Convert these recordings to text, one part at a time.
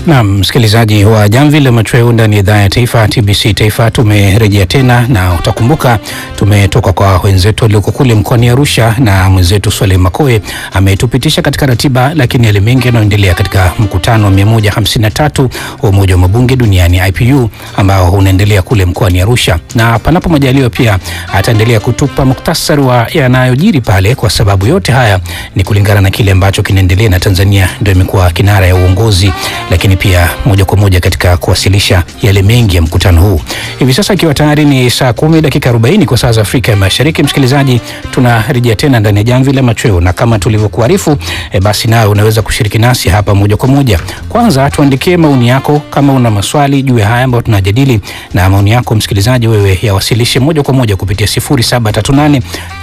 Naam, msikilizaji wa Jamvi la Machweo ndani ya idhaa ya taifa TBC Taifa, tumerejea tena na utakumbuka tumetoka kwa wenzetu walioko kule mkoani Arusha na mwenzetu Swaleh Makoe ametupitisha katika ratiba, lakini yale mengi yanayoendelea katika mkutano wa 153 wa Umoja wa Mabunge Duniani IPU ambao unaendelea kule mkoani Arusha, na panapo majaliwa pia ataendelea kutupa muktasari wa yanayojiri pale, kwa sababu yote haya ni kulingana na kile ambacho kinaendelea, na Tanzania ndio imekuwa kinara ya uongozi lakini pia moja kwa moja katika kuwasilisha yale mengi ya mkutano huu. Hivi sasa ikiwa tayari ni saa kumi dakika 40 kwa saa za Afrika ya Mashariki, msikilizaji, tunarejea tena ndani ya Jamvi la Machweo, na kama tulivyokuarifu e, basi nawe unaweza kushiriki nasi hapa moja kwa moja. Kwanza tuandikie maoni yako kama una maswali juu ya haya ambayo tunajadili, na maoni yako msikilizaji, wewe yawasilishe moja kwa moja kupitia 0738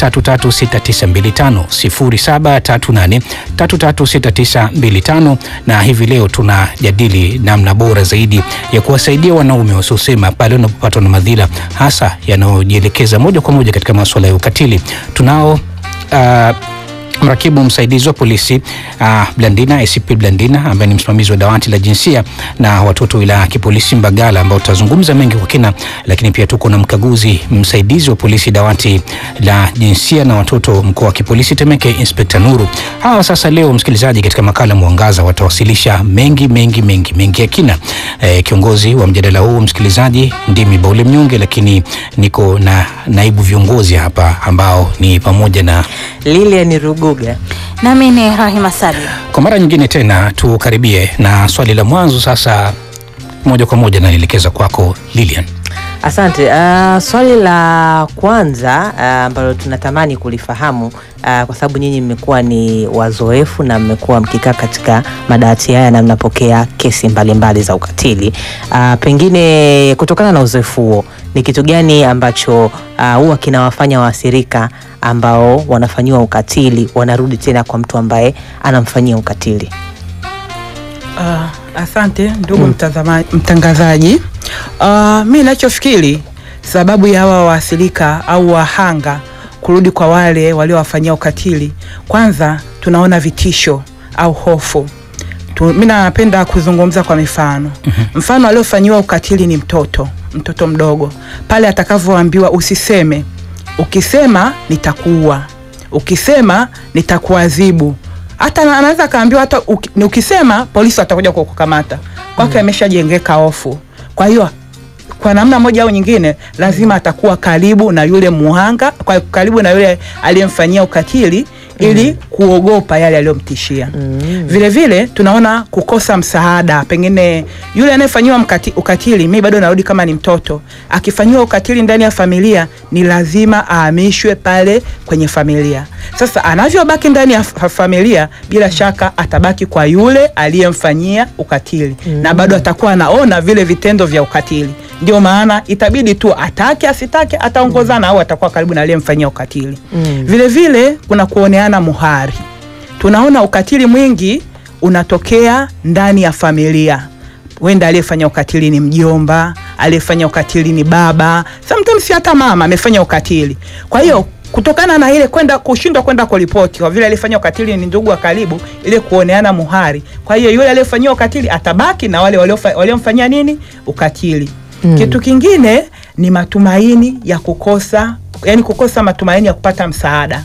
336925 0738 336925 na hivi leo tuna jadili namna bora zaidi ya kuwasaidia wanaume wasiosema pale wanapopatwa na madhila hasa yanayojielekeza moja kwa moja katika masuala ya ukatili. Tunao uh, mrakibu msaidizi wa polisi uh, Blandina ACP Blandina ambaye ni msimamizi wa dawati la jinsia na watoto wilaya ya kipolisi Mbagala, ambao tutazungumza mengi kwa kina, lakini pia tuko na mkaguzi msaidizi wa polisi dawati la jinsia na watoto mkoa wa kipolisi Temeke, Inspekta Nuru. Hawa sasa leo, msikilizaji, katika makala Mwangaza watawasilisha mengi mengi mengi mengi ya kina. E, kiongozi wa mjadala huu msikilizaji ndimi Baule Mnyonge, lakini niko na naibu viongozi hapa ambao ni pamoja na Lilian Ruguga. Nami ni Rahima Salim. Kwa mara nyingine tena tukaribie na swali la mwanzo sasa, moja kwa moja nalielekeza kwako Lilian. Asante. Uh, swali la kwanza uh, ambalo tunatamani kulifahamu uh, kwa sababu nyinyi mmekuwa ni wazoefu na mmekuwa mkikaa katika madawati haya na mnapokea kesi mbalimbali mbali za ukatili uh, pengine kutokana na uzoefu huo ni kitu gani ambacho uh, huwa kinawafanya waathirika ambao wanafanyiwa ukatili wanarudi tena kwa mtu ambaye anamfanyia ukatili? Uh, asante ndugu mtazama- mtangazaji. Uh, mi nachofikiri sababu ya hawa waathirika au wahanga kurudi kwa wale waliowafanyia ukatili, kwanza tunaona vitisho au hofu tu, mi napenda kuzungumza kwa mifano. Mfano aliofanyiwa ukatili ni mtoto, mtoto mdogo, pale atakavyoambiwa usiseme, ukisema nitakuua, ukisema nitakuadhibu hata na- anaweza akaambiwa hata uki- ni ukisema polisi watakuja kukukamata kwake, ameshajengeka hofu. Kwa hiyo kwa namna moja au nyingine lazima atakuwa karibu na yule muhanga, kwa karibu na yule aliyemfanyia ukatili ili kuogopa yale aliyomtishia. Vile vile tunaona kukosa msaada, pengine yule anayefanyiwa mkati- ukatili, mi bado narudi kama ni mtoto, akifanyiwa ukatili ndani ya familia ni lazima ahamishwe pale kwenye familia. Sasa anavyobaki ndani ya fa- familia, bila shaka atabaki kwa yule aliyemfanyia ukatili na bado atakuwa anaona vile vitendo vya ukatili. Ndio maana itabidi tu atake asitake, ataongozana au atakuwa karibu na aliyemfanyia ukatili. Vile vile kuna kuoneana muhari. Tunaona ukatili mwingi unatokea ndani ya familia. Wenda aliyefanya ukatili ni mjomba, aliyefanya ukatili ni baba, sometimes hata mama amefanya ukatili. Kwa hiyo kutokana na ile kwenda kushindwa kwenda kuripoti kwa vile aliyefanya ukatili ni ndugu wa karibu, ile kuoneana muhari. Kwa hiyo yule aliyefanyia ukatili atabaki na wale waliofa- waliomfanyia nini ukatili. Kitu kingine ni matumaini ya kukosa, yani kukosa matumaini ya kupata msaada.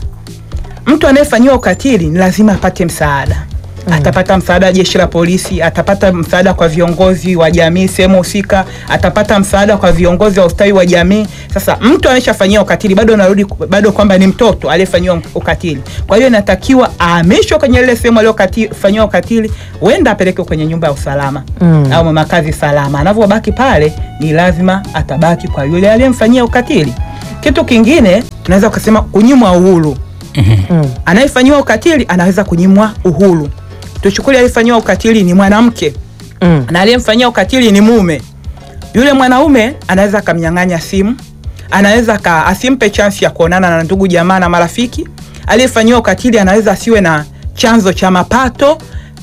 Mtu anayefanyiwa ukatili ni lazima apate msaada. Atapata msaada wa jeshi la polisi, atapata msaada kwa viongozi wa jamii sehemu husika, atapata msaada kwa viongozi wa ustawi wa jamii. Sasa mtu anayeshafanyiwa ukatili bado anarudi bado kwamba ni mtoto aliyefanyiwa ukatili. Kwa hiyo inatakiwa ahamishwe kwenye ile sehemu aliyofanyiwa ukatili, huenda apelekwe kwenye nyumba ya usalama au makazi salama. Anavyobaki pale, ni lazima atabaki kwa yule aliyemfanyia ukatili. Kitu kingine tunaweza kusema kunyimwa uhuru anayefanyiwa ukatili anaweza kunyimwa uhuru. Tuchukulie aliyefanyiwa ukatili ni mwanamke Mm. na aliyemfanyia ukatili ni mume. Yule mwanaume anaweza akamnyang'anya simu, anaweza ka, asimpe chansi ya kuonana na ndugu jamaa na marafiki. Aliyefanyiwa ukatili anaweza asiwe na chanzo cha mapato,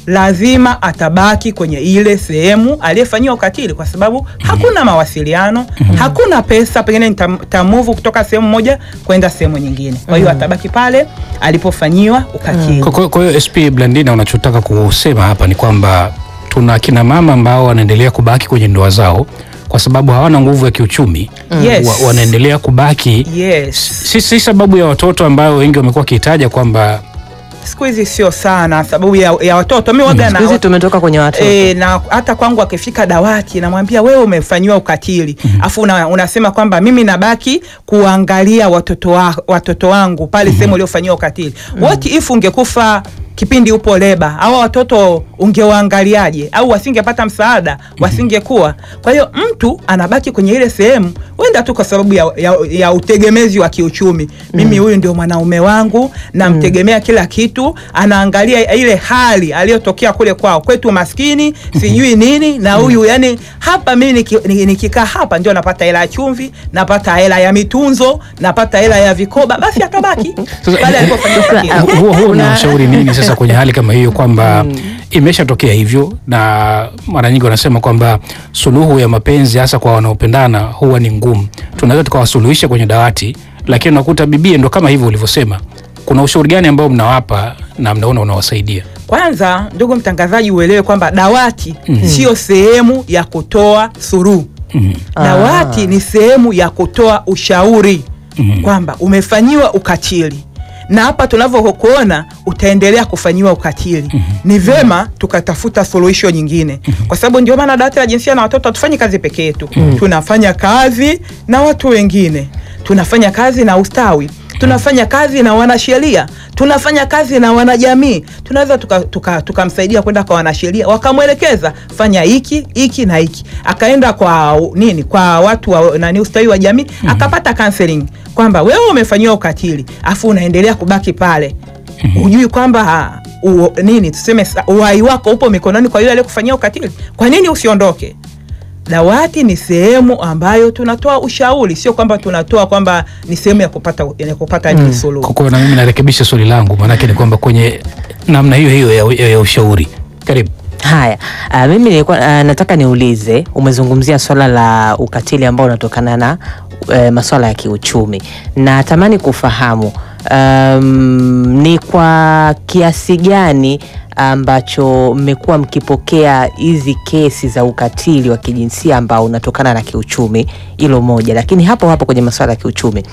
lazima atabaki kwenye ile sehemu aliyefanyiwa ukatili, kwa sababu hakuna mawasiliano, hakuna pesa, pengine nitamuvu kutoka sehemu moja kwenda sehemu nyingine. Kwa hiyo atabaki pale alipofanyiwa ukatili. Kwa- Kwa kwa hiyo SP Blandina, unachotaka kusema hapa ni kwamba tuna kina mama ambao wanaendelea kubaki kwenye ndoa zao kwa sababu hawana nguvu ya kiuchumi Yes. wa, wanaendelea kubaki Yes. si, si sababu ya watoto ambayo wengi wamekuwa wakihitaja kwamba Siku hizi sio sana sababu ya, ya watoto. Mimi waga Siku hizi na tumetoka kwenye watoto E, na hata kwangu akifika dawati namwambia wewe umefanyiwa ukatili afu una, unasema kwamba mimi nabaki kuangalia watoto, wa, watoto wangu pale sehemu uliofanyiwa ukatili what if ungekufa kipindi upo leba hawa watoto ungewaangaliaje au wasingepata msaada wasingekuwa kwa hiyo mtu anabaki kwenye ile sehemu wenda tu kwa sababu ya, ya, ya utegemezi wa kiuchumi mimi huyu ndio mwanaume wangu namtegemea kila kitu anaangalia ile hali aliyotokea kule kwao kwetu maskini sijui nini na huyu yani hapa mimi niki- ni- nikikaa hapa ndio napata hela ya chumvi napata hela ya mitunzo napata hela ya vikoba basi akabaki Sasa, pale alipofanyiwa sasa, ukatili. Hu- huo huo Kuna- unashauri nini sasa kwenye hali kama hiyo kwamba imeshatokea hivyo na mara nyingi wanasema kwamba suluhu ya mapenzi hasa kwa wanaopendana huwa ni ngumu tunaweza tukawasuluhisha kwenye dawati lakini unakuta bibie ndo kama hivyo ulivyosema kuna ushauri gani ambao mnawapa na mnaona unawasaidia Kwanza ndugu mtangazaji, uelewe kwamba dawati sio sehemu ya kutoa suruhu. Dawati ni sehemu ya kutoa ushauri kwamba umefanyiwa ukatili na hapa tunavyokuona utaendelea kufanyiwa ukatili. Ni vema tukatafuta suluhisho nyingine, kwa sababu ndio maana dawati la jinsia na watoto hatufanyi kazi peke yetu, tunafanya kazi na watu wengine, tunafanya kazi na ustawi tunafanya kazi na wanasheria, tunafanya kazi na wanajamii. Tunaweza tukamsaidia tuka, tukamsaidia kwenda kwa wanasheria, wakamwelekeza fanya hiki hiki na hiki, akaenda kwa nini, kwa watu wa nani, ustawi wa jamii, akapata counseling kwamba wewe umefanyiwa ukatili afu unaendelea kubaki pale hujui kwamba u, nini tuseme sa- uhai wako upo mikononi kwa yule aliyekufanyia ukatili. Kwa nini usiondoke? Dawati ni sehemu ambayo tunatoa ushauri, sio kwamba tunatoa kwamba ni sehemu ya kupata ya kupata mm. suluhu. kwa na mimi narekebisha swali langu maanake ni kwamba kwenye namna hiyo hiyo ya, ya, ya ushauri karibu Haya, uh, mimi nilikuwa uh, nataka niulize, umezungumzia swala la ukatili ambao unatokana na uh, masuala ya kiuchumi. Natamani kufahamu um, ni kwa kiasi gani ambacho mmekuwa mkipokea hizi kesi za ukatili wa kijinsia ambao unatokana na kiuchumi, hilo moja. Lakini hapo hapo kwenye masuala ya kiuchumi,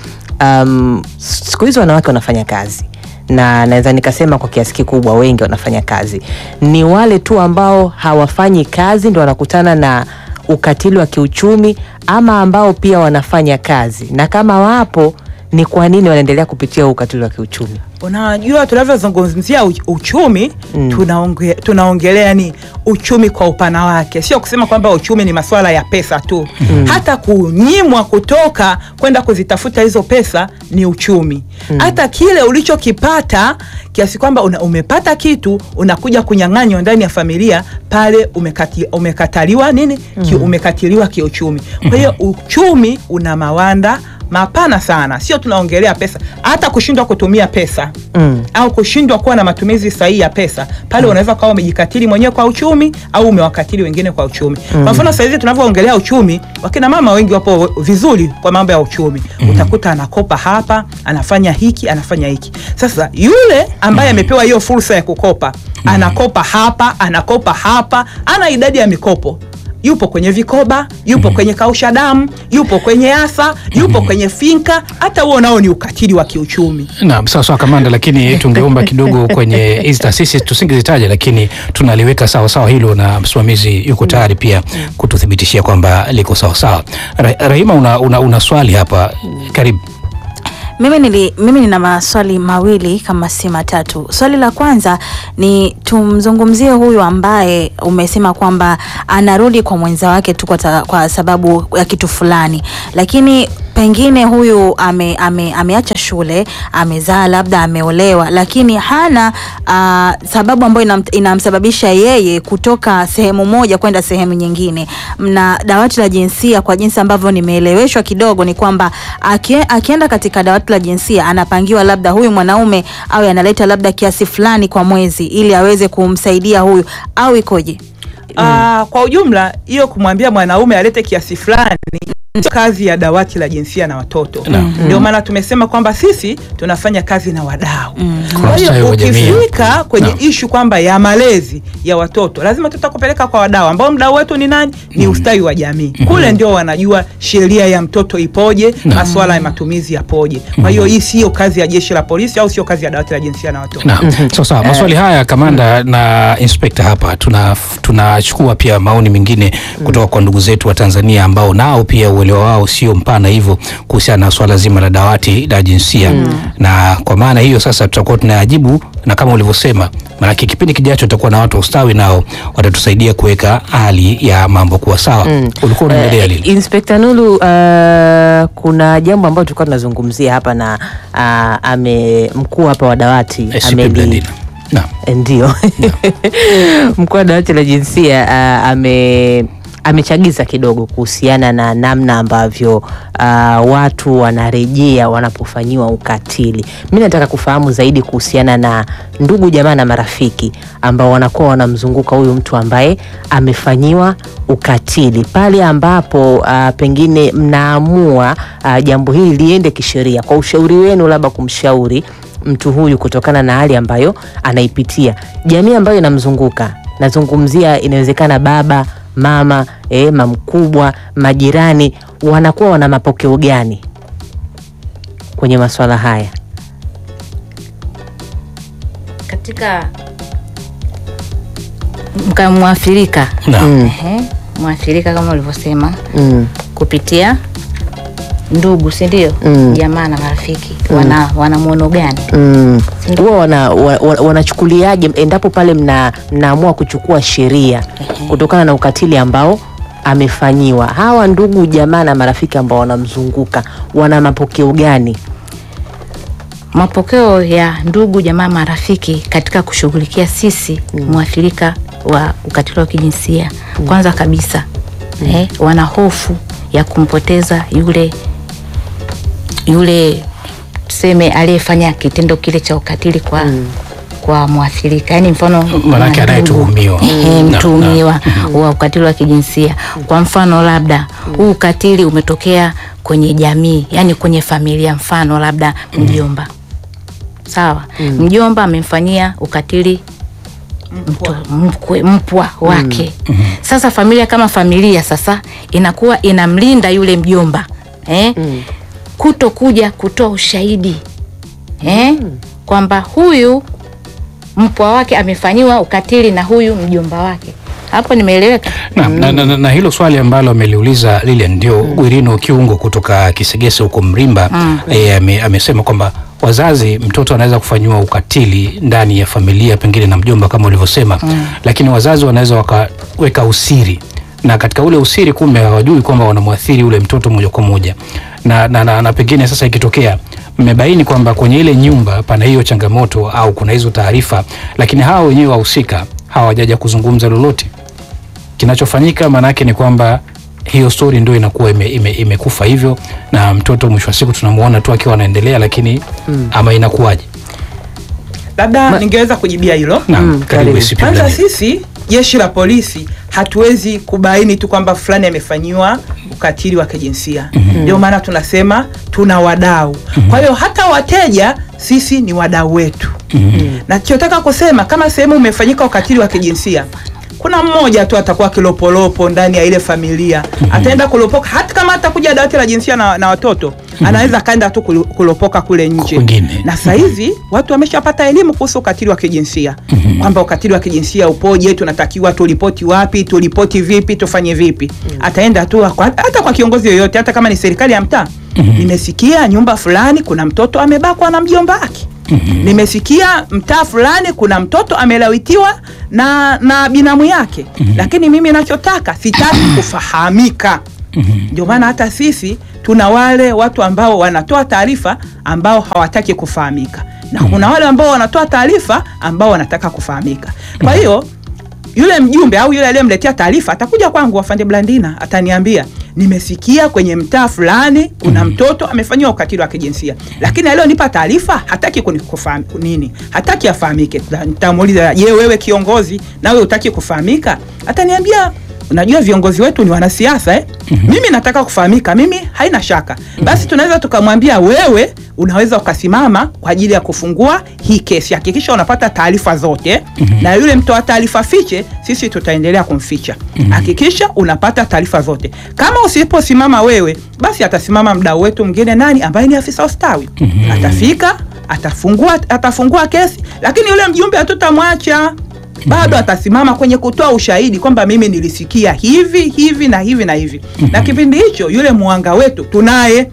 um, siku hizi wanawake wanafanya kazi na naweza nikasema kwa kiasi kikubwa wengi wanafanya kazi. Ni wale tu ambao hawafanyi kazi ndo wanakutana na ukatili wa kiuchumi, ama ambao pia wanafanya kazi, na kama wapo, ni kwa nini wanaendelea kupitia huu ukatili wa kiuchumi? Unajua, tunavyozungumzia uch- uchumi Mm. tunaonge, tunaongelea ni uchumi kwa upana wake, sio kusema kwamba uchumi ni masuala ya pesa tu. Hata kunyimwa kutoka kwenda kuzitafuta hizo pesa ni uchumi. Hata kile ulichokipata kiasi kwamba una, umepata kitu unakuja kunyang'anywa ndani ya familia pale umekati, umekataliwa nini ki, umekatiliwa kiuchumi. Kwa hiyo uchumi una mawanda mapana sana, sio tunaongelea pesa, hata kushindwa kutumia pesa Mm. au kushindwa kuwa na matumizi sahihi ya pesa pale, unaweza ukawa umejikatili mwenyewe kwa uchumi au umewakatili wengine kwa uchumi. Kwa mfano sasa hivi tunavyoongelea uchumi, wakina mama wengi wapo vizuri kwa mambo ya uchumi. Utakuta anakopa hapa, anafanya hiki, anafanya hiki. Sasa yule ambaye amepewa hiyo fursa ya kukopa, anakopa hapa, anakopa hapa, ana idadi ya mikopo yupo kwenye vikoba, yupo kwenye kausha damu, yupo kwenye asa, yupo kwenye finka. Hata huo nao ni ukatili wa kiuchumi. Naam, sawa sawa kamanda, lakini tungeomba kidogo kwenye hizi taasisi tusingezitaja, lakini tunaliweka sawa sawa hilo, na msimamizi yuko tayari pia kututhibitishia kwamba liko sawa sawa. Ra Rahima, una, una, una swali hapa, karibu. Mimi, nili, mimi nina maswali mawili kama si matatu. Swali la kwanza ni tumzungumzie huyu ambaye umesema kwamba anarudi kwa mwenza wake tu kwa, ta, kwa sababu ya kitu fulani, lakini pengine huyu ame, ame, ameacha shule, amezaa, labda ameolewa, lakini hana uh, sababu ambayo inam, inamsababisha yeye kutoka sehemu moja kwenda sehemu nyingine. Na dawati la jinsia, kwa jinsi ambavyo nimeeleweshwa kidogo, ni kwamba akie, akienda katika dawati la jinsia anapangiwa labda huyu mwanaume awe analeta labda kiasi fulani kwa mwezi ili aweze kumsaidia huyu, au ikoje? Ah, kwa ujumla hiyo kumwambia mwanaume alete kiasi fulani sio kazi ya dawati la jinsia na watoto. Ndio maana tumesema kwamba sisi tunafanya kazi na wadau. Kwa Kwa ustawi hiyo wa jamii. ukifika kwenye Naam. ishu kwamba ya malezi ya watoto lazima tutakupeleka kwa wadau ambao mdau wetu ni nani? Ni ustawi wa jamii. Kule ndio wanajua sheria ya mtoto ipoje, masuala ya matumizi yapoje. Kwa hiyo hii sio kazi ya jeshi la polisi au sio kazi ya dawati la jinsia na watoto. Naam. Sawa sawa. Maswali haya kamanda na inspekta hapa tuna tunachukua pia maoni mengine kutoka kwa ndugu zetu wa Tanzania ambao nao pia uelewa wao sio mpana hivyo kuhusiana na swala zima la dawati la jinsia na kwa maana hiyo sasa tutakuwa tunayajibu na kama ulivyosema, maanake kipindi kijacho tutakuwa na watu wa ustawi nao watatusaidia kuweka hali ya mambo kuwa sawa. Ulikuwa unaendelea Eh, lini? Inspekta Nulu, uh, kuna jambo ambalo tulikuwa tunazungumzia hapa na uh, ame mkuu hapa wa dawati SCP ameli- Blandina. Naam. Eh, ndio mkuu wa dawati la jinsia uh, ame amechagiza kidogo kuhusiana na namna ambavyo uh, watu wanarejea wanapofanyiwa ukatili. Mi nataka kufahamu zaidi kuhusiana na ndugu jamaa na marafiki ambao wanakuwa wanamzunguka huyu mtu ambaye amefanyiwa ukatili, pale ambapo uh, pengine mnaamua uh, jambo hili liende kisheria, kwa ushauri wenu, labda kumshauri mtu huyu kutokana na hali ambayo anaipitia, jamii ambayo inamzunguka. Nazungumzia, inawezekana baba, mama, eh, mamkubwa, majirani, wanakuwa wana mapokeo gani kwenye masuala haya? katika mka- mwathirika Naam. Ehe, mwathirika kama ulivyosema Mm. kupitia ndugu si ndio Mm. jamaa na marafiki wana wana mwono gani Mm. Sindio? Huwa wana, wa- wa- wanachukuliaje endapo pale mna, mnaamua kuchukua sheria kutokana na ukatili ambao amefanyiwa? Hawa ndugu jamaa na marafiki ambao wanamzunguka wana mapokeo gani? mapokeo ya ndugu jamaa marafiki katika kushughulikia sisi mwathirika wa ukatili wa kijinsia kwanza kabisa eh, wana hofu ya kumpoteza yule yule tuseme aliyefanya kitendo kile cha ukatili kwa kwa mwathirika yaani mfano Maanake ndugu, anayetuhumiwa. ehe, Na- mtuhumiwa wa ukatili wa kijinsia kwa mfano labda huu ukatili umetokea kwenye jamii yani kwenye familia mfano labda mjomba sawa mjomba amemfanyia ukatili mto, mkwe, mpwa wake sasa familia kama familia sasa inakuwa inamlinda yule mjomba eh? kuto kuja kutoa ushahidi eh? kwamba huyu mpwa wake amefanyiwa ukatili na huyu mjomba wake hapo nimeeleweka Na, na, na, na, na hilo swali ambalo ameliuliza Lilian ndio Gwirino Kiungo kutoka Kisegese huko Mrimba eh, ame, amesema kwamba wazazi, mtoto anaweza kufanyiwa ukatili ndani ya familia pengine na mjomba kama ulivyosema, lakini wazazi wanaweza wakaweka usiri na katika ule usiri kumbe hawajui kwamba wanamwathiri ule mtoto moja kwa moja na, na, na, na pengine sasa ikitokea mmebaini kwamba kwenye ile nyumba pana hiyo changamoto au kuna hizo taarifa, lakini hawa wenyewe wahusika hawajaja kuzungumza lolote kinachofanyika maanake ni kwamba hiyo stori ndio inakuwa imekufa ime, imekufa hivyo na mtoto mwisho wa siku tunamuona tu akiwa anaendelea lakini ama inakuwaje Labda ningeweza kujibia hilo. naam Mm, karibu karibu. ACP Kwanza Blandina. sisi jeshi la polisi hatuwezi kubaini tu kwamba fulani amefanyiwa ukatili wa kijinsia. Ndio maana tunasema tuna wadau. Kwa hiyo hata wateja sisi ni wadau wetu. Nachotaka kusema kama sehemu umefanyika ukatili wa kijinsia kuna mmoja tu atakuwa kilopolopo ndani ya ile familia ataenda kulopoka, hata kama atakuja dawati la jinsia na, na watoto anaweza akaenda tu kulu- kulopoka kule nje Kwingine. na sasa hivi watu wameshapata elimu kuhusu ukatili wa kijinsia kwamba ukatili wa kijinsia upoje, tunatakiwa turipoti wapi, turipoti vipi, tufanye vipi. Ataenda tu kwa, hata kwa kiongozi yoyote, hata kama ni serikali ya mtaa. Nimesikia nyumba fulani kuna mtoto amebakwa na mjomba wake. Nimesikia mtaa fulani kuna mtoto amelawitiwa na, na binamu yake, lakini mimi nachotaka sitaki kufahamika. Ndio maana hata sisi tuna wale watu ambao wanatoa taarifa ambao hawataki kufahamika na kuna wale ambao wanatoa taarifa ambao wanataka kufahamika. Kwa hiyo yule mjumbe au yule aliyemletea taarifa atakuja kwangu, afande Blandina, ataniambia nimesikia kwenye mtaa fulani kuna mtoto amefanyiwa ukatili wa kijinsia, lakini aliyonipa taarifa hataki kunikufahamu nini, hataki afahamike. Nitamuuliza, je, wewe kiongozi, nawe utaki kufahamika? Ataniambia Unajua viongozi wetu ni wanasiasa eh? Mimi nataka kufahamika, mimi haina shaka. Basi tunaweza tukamwambia wewe unaweza ukasimama kwa ajili ya kufungua hii kesi, hakikisha unapata taarifa zote na yule mtoa taarifa fiche, sisi tutaendelea kumficha. Hakikisha unapata taarifa zote. Kama usiposimama wewe, basi atasimama mdau wetu mwingine, nani ambaye ni afisa ustawi, atafika atafungua, atafungua kesi, lakini yule mjumbe hatutamwacha bado atasimama kwenye kutoa ushahidi kwamba mimi nilisikia hivi hivi na hivi na hivi. Na kipindi hicho yule muhanga wetu tunaye.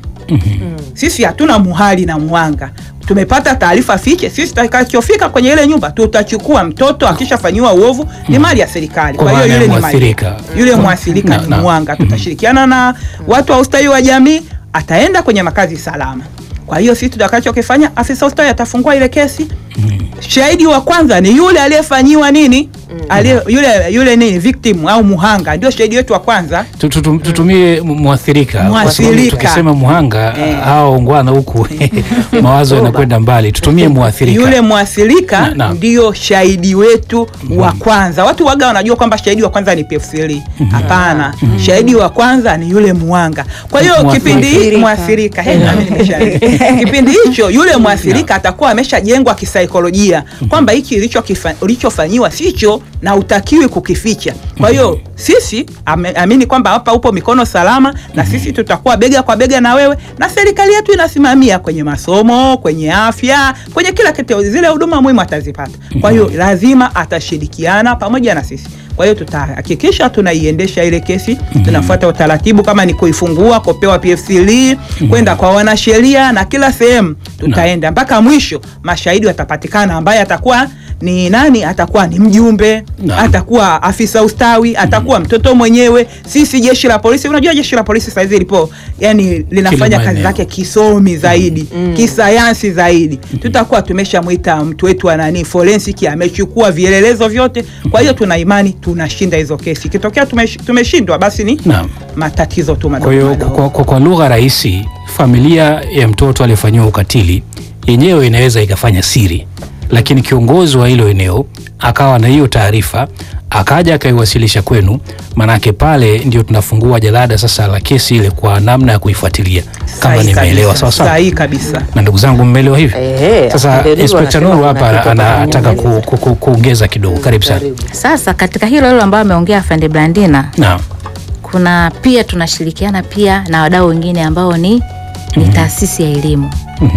Sisi hatuna muhali na muhanga, tumepata taarifa fiche. Sisi tutakachofika kwenye ile nyumba tutachukua mtoto akishafanyiwa uovu, ni mali ya serikali. Kwa Kwa hiyo maana ya yule ni mali mwathirika. yule Kwa- mwathirika na- ni na- muhanga. Tutashirikiana na watu wa ustawi wa jamii, ataenda kwenye makazi salama. Kwa hiyo sisi tutakachokifanya, afisa ustawi atafungua ile kesi. Shahidi wa kwanza ni yule aliyefanyiwa nini, aliye yule yule nini victim au muhanga, ndio shahidi wetu wa kwanza. Tu- tu- tu- tutumie mu- mwathirika kwa sababu Mwathirika. tukisema muhanga Eh. hao ungwana huku mawazo yanakwenda mbali. Tutumie mwathirika. Yule mwathirika Na- na. ndio shahidi wetu wa kwanza. Watu waga wanajua kwamba shahidi wa kwanza ni PF3. Hapana, shahidi wa kwanza ni yule muhanga. Kwa hiyo Mwathirika. kipindi hii mwathirika, he, nami nimesha- kipindi hicho yule mwathirika atakuwa ameshajengwa kisaikolojia kwamba hiki ilichokifa- ulichofanyiwa sicho na utakiwi kukificha. Kwa hiyo sisi ame- amini kwamba hapa upo mikono salama, na sisi tutakuwa bega kwa bega na wewe, na serikali yetu inasimamia kwenye masomo, kwenye afya, kwenye kila kitu, zile huduma muhimu atazipata. Kwa hiyo lazima atashirikiana pamoja na sisi. Kwa hiyo tutahakikisha tunaiendesha ile kesi, tunafuata utaratibu, kama ni kuifungua, kupewa PF3, kwenda kwa wanasheria na kila sehemu tutaenda mpaka mwisho, mashahidi watapatikana, ambaye atakuwa ni nani? Atakuwa ni mjumbe, Naam. atakuwa afisa ustawi, atakuwa mtoto mwenyewe. Sisi jeshi la polisi, unajua jeshi la polisi saizi lipo, yani linafanya kazi maeneo. zake kisomi zaidi, kisayansi zaidi. Tutakuwa tumeshamwita mtu wetu wa nani forensic, amechukua vielelezo vyote. Kwa hiyo tuna imani tunashinda hizo kesi. Ikitokea tumesh- tumeshindwa, basi ni Naam. matatizo tu Kwa madogo hiyo madogo. kwa, kwa, kwa lugha rahisi, familia ya mtoto aliyefanyiwa ukatili yenyewe inaweza ikafanya siri, lakini kiongozi wa hilo eneo akawa na hiyo taarifa akaja akaiwasilisha kwenu, manake pale ndio tunafungua jalada sasa la kesi ile kwa namna ya kuifuatilia, kama Sahihi nimeelewa kabisa, sawa sawa. sahihi kabisa. Na ndugu zangu, mmeelewa hivi? Ehe, Sasa afande Nuru Inspekta anasema Nuru kuna hapa kitu anataka ku, atanyongeza. ku, ku, kuongeza kidogo. Karibu sana. Sasa katika hilo hilo ambayo ameongea afande Blandina, Naam. kuna pia tunashirikiana pia na wadau wengine ambao ni, ni taasisi ya elimu.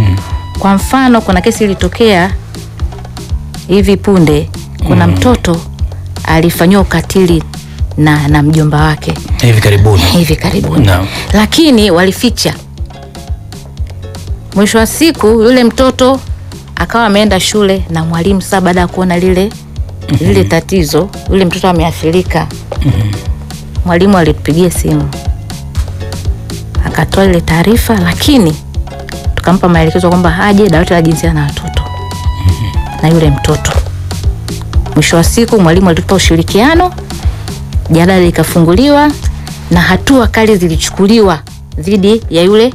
Kwa mfano kuna kesi ilitokea hivi punde, kuna mtoto alifanyiwa ukatili na, na mjomba wake Hivi karibuni. hivi karibuni Naam. lakini walificha. Mwisho wa siku yule mtoto akawa ameenda shule na mwalimu. Sasa baada ya kuona lile lile tatizo, yule mtoto ameathirika, mwalimu alitupigia simu akatoa ile taarifa, lakini tukampa maelekezo kwamba aje dawati la jinsia na watoto na yule mtoto. Mwisho wa siku mwalimu alitupa ushirikiano, jalada likafunguliwa na hatua kali zilichukuliwa dhidi ya yule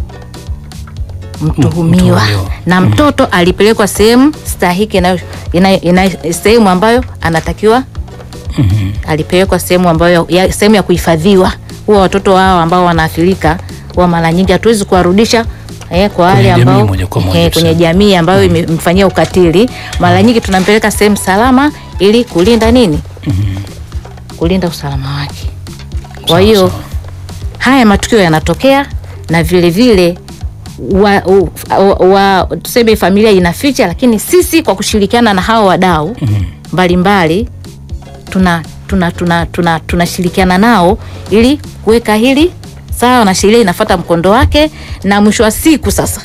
mtuhumiwa mtuhumiwa. na mtoto alipelekwa sehemu stahiki inayo- ina- ina- sehemu ambayo anatakiwa alipelekwa sehemu ambayo ya, sehemu ya kuhifadhiwa. Huwa watoto hao ambao wanaathirika huwa mara nyingi hatuwezi kuwarudisha eh, kwa wale Kwenye jamii ambao moja kwa moja eh, kwenye tuseme. jamii ambayo imemfanyia ukatili. Mara nyingi tunampeleka sehemu salama ili kulinda nini, kulinda usalama wake. Kwa Sawa, hiyo sawa. haya matukio yanatokea na vile vile wa, u- wa, wa, tuseme familia inaficha, lakini sisi kwa kushirikiana na hawa wadau mbalimbali tuna tuna tuna tuna tunashirikiana nao ili kuweka hili sawa na sheria inafuata mkondo wake, na mwisho wa siku sasa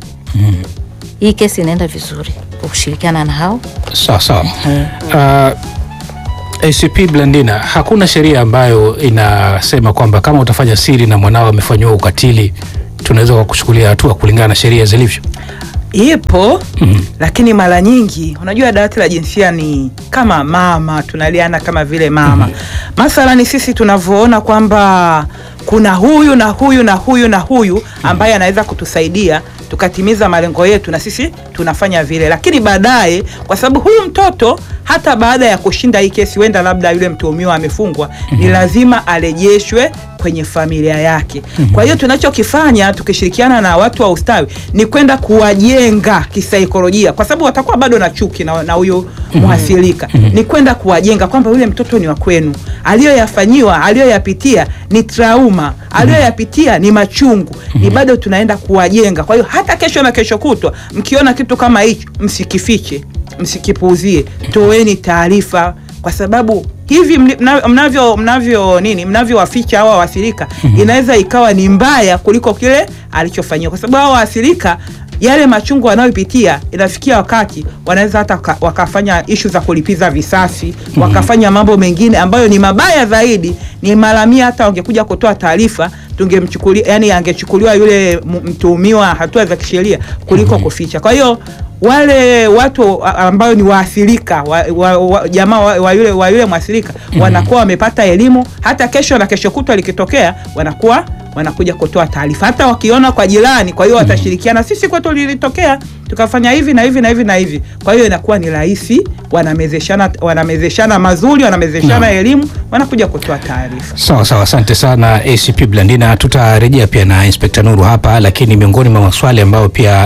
hii kesi inaenda vizuri kwa kushirikiana na hao Sawa sawa. Uh, ACP Blandina, hakuna sheria ambayo inasema kwamba kama utafanya siri na mwanao amefanyiwa ukatili tunaweza kukuchukulia hatua kulingana na sheria zilivyo. ipo lakini mara nyingi unajua dawati la jinsia ni kama mama tunaliana kama vile mama mathalani sisi tunavyoona kwamba kuna huyu na huyu na huyu na huyu ambaye anaweza kutusaidia tukatimiza malengo yetu na sisi tunafanya vile lakini baadaye kwa sababu huyu mtoto hata baada ya kushinda hii kesi huenda labda yule mtuhumiwa amefungwa ni lazima arejeshwe kwenye familia yake kwa hiyo tunachokifanya tukishirikiana na watu wa ustawi ni kwenda kuwajenga kisaikolojia kwa sababu watakuwa bado na chuki na na huyu mwathirika ni kwenda kuwajenga kwamba yule mtoto ni wa kwenu aliyoyafanyiwa aliyoyapitia ni trauma aliyoyapitia ni machungu ni bado tunaenda kuwajenga kwa hiyo hata kesho na kesho kutwa mkiona kitu kama hicho msikifiche msikipuuzie toeni taarifa kwa sababu hivi mli- mna- mnavyo mnavyo nini mnavyowaficha hawa waathirika inaweza ikawa ni mbaya kuliko kile alichofanyiwa kwa sababu hawa waathirika yale machungu wanayopitia inafikia wakati wanaweza hata waka- wakafanya ishu za kulipiza visasi wakafanya mambo mengine ambayo ni mabaya zaidi ni mara mia hata wangekuja kutoa taarifa tungemchukulia yani angechukuliwa yule m- mtuhumiwa hatua za kisheria kuliko kuficha kwa hiyo wale watu a- ambao ni waathirika wa, wa, wa, jamaa wa, wa yule, wa yule mwathirika wanakuwa wamepata elimu hata kesho na kesho kutwa likitokea wanakuwa wanakuja kutoa taarifa hata wakiona kwa jirani kwa hiyo watashirikiana sisi kwetu lilitokea tukafanya hivi na hivi na hivi na hivi kwa hiyo inakuwa ni rahisi wanamezeshana wanamezeshana mazuri wanamezeshana elimu wanakuja kutoa taarifa Sawa sawa, asante sana ACP Blandina. Tutarejea pia na Inspekta Nuru hapa, lakini miongoni mwa maswali ambayo pia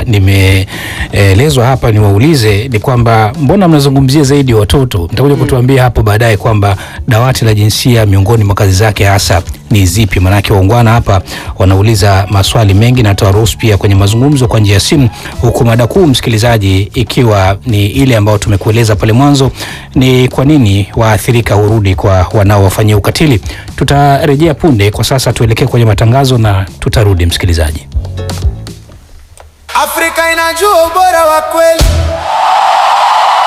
nimeelezwa hapa niwaulize ni kwamba mbona mnazungumzia zaidi watoto? Mtakuja kutuambia hapo baadaye kwamba dawati la jinsia miongoni mwa kazi zake hasa ni zipi? Maanake waungwana hapa wanauliza maswali mengi, na tawaruhusu pia kwenye mazungumzo kwa njia ya simu, huku mada kuu msikilizaji, ikiwa ni ile ambayo tumekueleza pale mwanzo, ni kwa nini waathirika hurudi kwa wanaowafanyia ukatili. Tutarejea punde. Kwa sasa tuelekee kwenye matangazo na tutarudi msikilizaji. Afrika inajua ubora wa kweli.